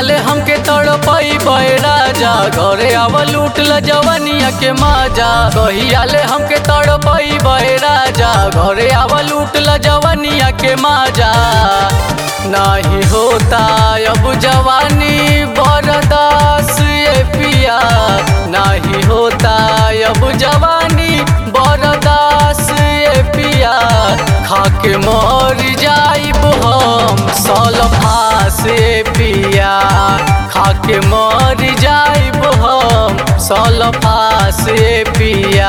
ले हमके तड़पई बे राजा घरे आव लूट ल जवनिया के माजा कहिया ले हमके तड़पई बे राजा घरे आव लूट ल जवनिया के माजा नाही होता अब जवानी बरदास ये पिया नाही होता अब जवानी बरदास ये पिया खाके मर जाइब हम सलफा से पिया खाके मर जाइब हम सलफा से पिया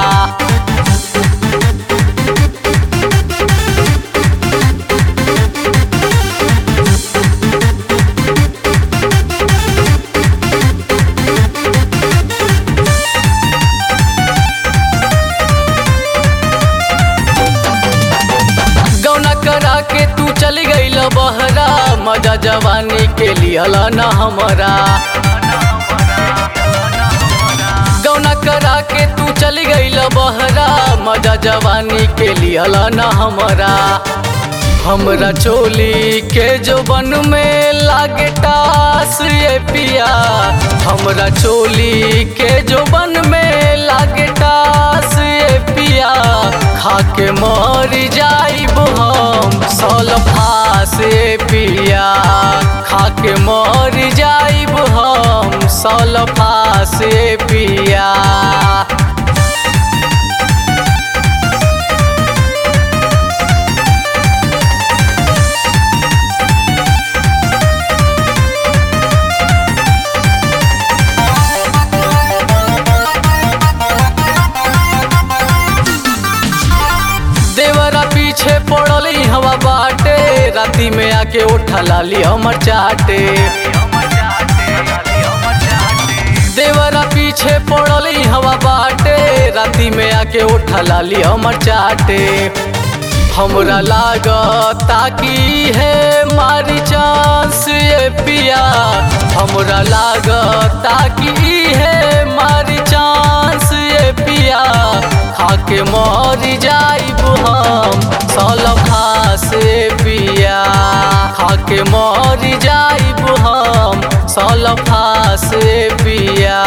गौना करा के तू चल गईल बहरा मजा जवानी के लियल न हमरा गौना करा के तू चल गईल बहरा मजा जवानी के लियल न हमरा हमरा चोली के जो बन में लागे टास ये पिया हमरा चोली के जो बन में लागे टास ये पिया खाके मर जाइब हम सलफा से पिया खाके मर जाइब हम सलफा से पिया देवरा पीछे पड़ली हवा बाटे राती में आके उठा लाली हमर चाटे देवरा पीछे पड़ली हवा बाटे राती में आके उठा लाली हमर चाटे हमरा लागता की है मारी चांस ये पिया हमरा लागता की है मारी चांस ये पिया खाके मर जाइब हम सलफा से पिया खाके मर जाइब हम सलफा से पिया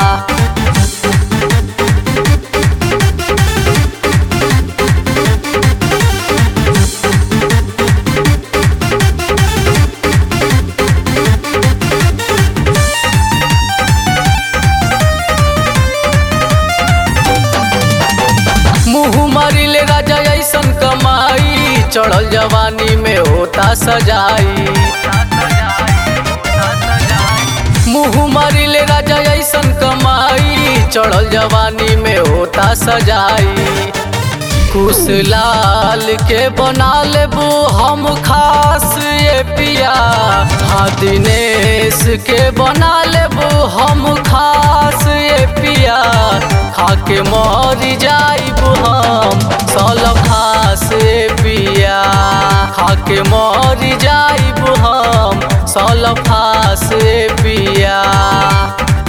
मुँह मारिले राजा ऐसन कमाई चढ़ल जवानी में होता सजाई मुँह मारिले राजा ऐसन कमाई चढ़ल जवानी में होता सजाई कुश लाल के बना लेबू हम खास ये पिया हाँ दिनेश के बना लेबू हम खास ये पिया खाके मर जाइब हम सलफा से पिया खाके मर जाइब हम सलफा से पिया